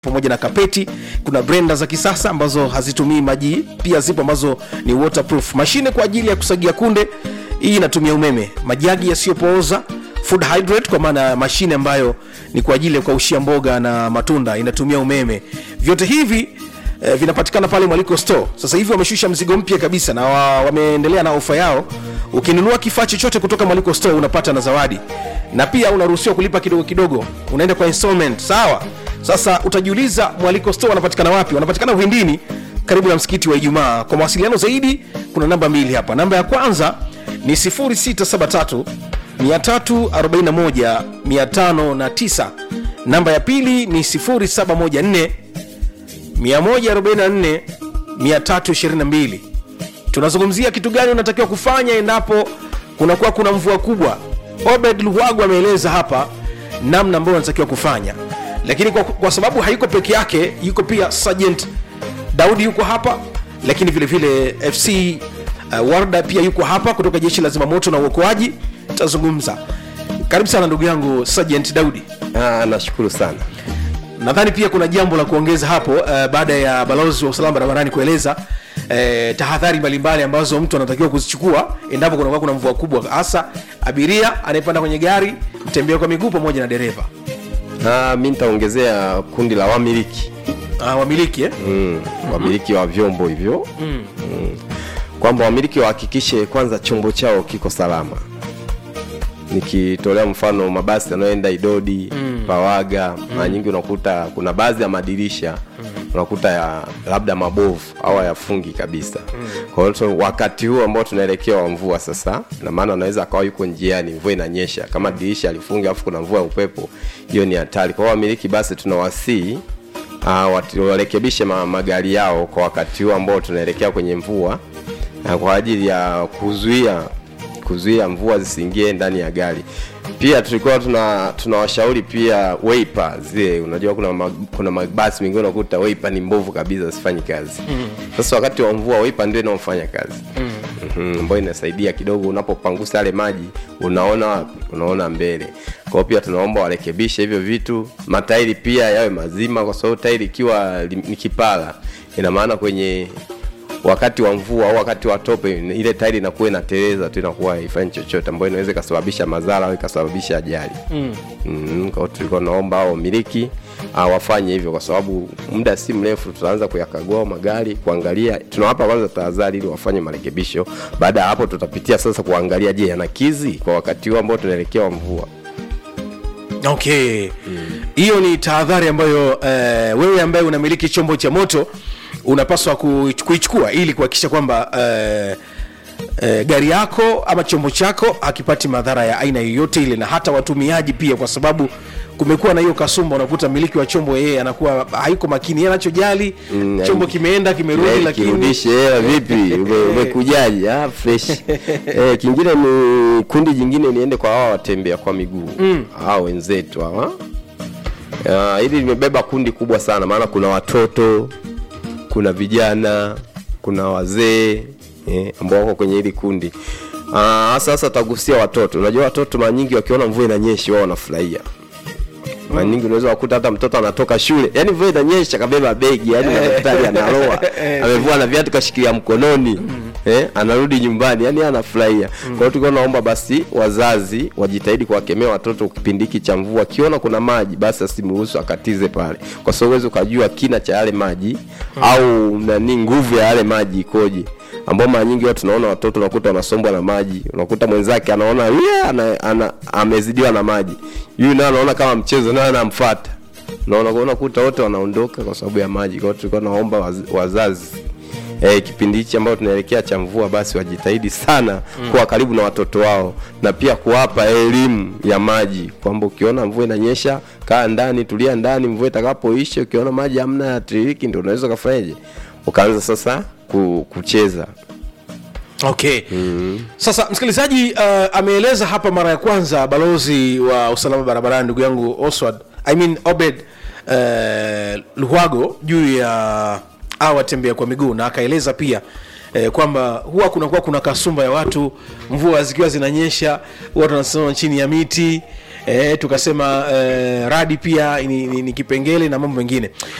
pamoja na kapeti kuna brenda za kisasa ambazo hazitumii maji pia zipo ambazo ni waterproof mashine kwa ajili ya kusagia kunde hii inatumia umeme majagi yasiyopooza food hydrate kwa maana ya mashine ambayo ni kwa ajili ya kukaushia mboga na matunda inatumia umeme vyote hivi eh, vinapatikana pale mwaliko store sasa hivi wameshusha mzigo mpya kabisa na wa, wameendelea na ofa yao ukinunua kifaa chochote kutoka mwaliko store unapata na zawadi na pia unaruhusiwa kulipa kidogo kidogo unaenda kwa installment sawa sasa utajiuliza mwaliko store wanapatikana wapi wanapatikana uhindini karibu na msikiti wa ijumaa kwa mawasiliano zaidi kuna namba mbili hapa namba ya kwanza ni 0673 341 509 namba ya pili ni 0714 144 322 tunazungumzia kitu gani unatakiwa kufanya endapo kunakuwa kuna mvua kubwa obed luwagu ameeleza hapa namna ambayo unatakiwa kufanya lakini kwa, kwa sababu haiko peke yake yuko pia sergeant daudi yuko hapa lakini vile vile fc uh, warda pia yuko hapa kutoka jeshi la zimamoto na uokoaji tutazungumza karibu sana ndugu yangu sergeant daudi Ah, nashukuru sana nadhani pia kuna jambo la kuongeza hapo uh, baada ya balozi wa usalama barabarani kueleza uh, tahadhari mbalimbali ambazo mtu anatakiwa kuzichukua endapo kunakuwa kuna mvua kubwa hasa abiria anayepanda kwenye gari mtembea kwa miguu pamoja na dereva ah, mi nitaongezea kundi la wamiliki uh, wamiliki eh? mm, wamiliki wa vyombo hivyo mm. kwamba wamiliki wahakikishe kwanza chombo chao kiko salama nikitolea mfano mabasi yanayoenda idodi mm. pawaga mara nyingi unakuta kuna baadhi ya madirisha mm. unakuta ya labda mabovu au hayafungi kabisa mm. kwa hiyo tu- wakati huu ambao tunaelekea wa mvua sasa na maana anaweza akawa yuko njiani mvua inanyesha kama dirisha alifungi alafu kuna mvua ya upepo hiyo ni hatari kwa hiyo wamiliki basi tunawasii uh, watu- warekebishe ma, magari yao kwa wakati huu ambao tunaelekea kwenye mvua na kwa ajili ya kuzuia kuzuia mvua zisiingie ndani ya gari pia tulikuwa tuna tunawashauri pia weipa zile unajua kuna ma, kuna mabasi mengine unakuta weipa ni mbovu kabisa zisifanyi kazi mm. sasa wakati wa mvua weipa ndio inaofanya kazi mm. mm-hmm, ambayo inasaidia kidogo unapopangusa yale maji unaona wapi unaona mbele kwa hiyo pia tunaomba warekebishe hivyo vitu matairi pia yawe mazima kwa sababu tairi ikiwa li- ni kipala ina maana kwenye wakati wa mvua au wakati wa tope ile tairi inakuwa inateleza tu inakuwa haifanyi chochote ambayo inaweza ikasababisha madhara au ikasababisha ajali mm. mm, kwa hiyo tulikuwa naomba hao wamiliki ah, wafanye hivyo kwa sababu muda si mrefu tutaanza kuyakagua magari kuangalia tunawapa kwanza tahadhari ili wafanye marekebisho baada ya hapo tutapitia sasa kuangalia je yanakizi kwa wakati huu ambao tunaelekea wa mvua okay hiyo ni tahadhari ambayo eh, wewe ambaye unamiliki chombo cha moto unapaswa ku- kuichukua ili kuhakikisha kwamba eh, eh, gari yako ama chombo chako hakipati madhara ya aina yoyote ile na hata watumiaji pia kwa sababu kumekuwa na hiyo kasumba unakuta miliki wa chombo yeye anakuwa haiko makini yeye anachojali Mm, chombo yani- kimeenda kimerudi Eh, lakini kirudishe hela vipi Ume- umekujaje ah, fresh eh, kingine ni kundi jingine niende kwa hawa watembea kwa miguu mm. hao wenzetu hawa Ah, hili limebeba kundi kubwa sana maana kuna watoto kuna vijana kuna wazee eh, ambao wako kwenye hili kundi Ah, hasa sasa tagusia watoto unajua watoto mara nyingi wakiona mvua inanyesha wao wanafurahia mara nyingi unaweza wakuta hata mtoto anatoka shule yani mvua inanyesha kabeba begi yani daktari analoa amevua na viatu kashikilia mkononi eh, anarudi nyumbani yani anafurahia kwa hiyo tulikuwa naomba basi wazazi wajitahidi kuwakemea watoto kipindi hiki cha mvua akiona kuna maji basi asimruhusu akatize pale kwa sababu uwezi ukajua kina cha yale maji au nani nguvu ya yale maji ikoje ambao mara nyingi watu tunaona watoto unakuta wanasombwa na maji unakuta mwenzake anaona yeah, ana, ana, amezidiwa na maji yule naye anaona kama mchezo naye anamfuata naona unakuta wote wanaondoka kwa sababu ya maji kwa hiyo tulikuwa naomba waz, wazazi Eh, kipindi hichi ambayo tunaelekea cha mvua basi wajitahidi sana mm. kuwa karibu na watoto wao na pia kuwapa elimu ya maji kwamba ukiona mvua inanyesha kaa ndani tulia ndani mvua itakapoisha ukiona maji hamna ya tiririki ndio unaweza ukafanyaje ukaanza sasa ku, kucheza okay mm-hmm. sasa msikilizaji uh, ameeleza hapa mara ya kwanza balozi wa usalama barabarani ndugu yangu oswald I mean obed uh, luhago juu ya a watembea kwa miguu na akaeleza pia eh, kwamba huwa kunakuwa kuna kasumba ya watu mvua zikiwa zinanyesha watu wanasimama chini ya miti E, tukasema e, radi pia ni, ni, ni kipengele na mambo mengine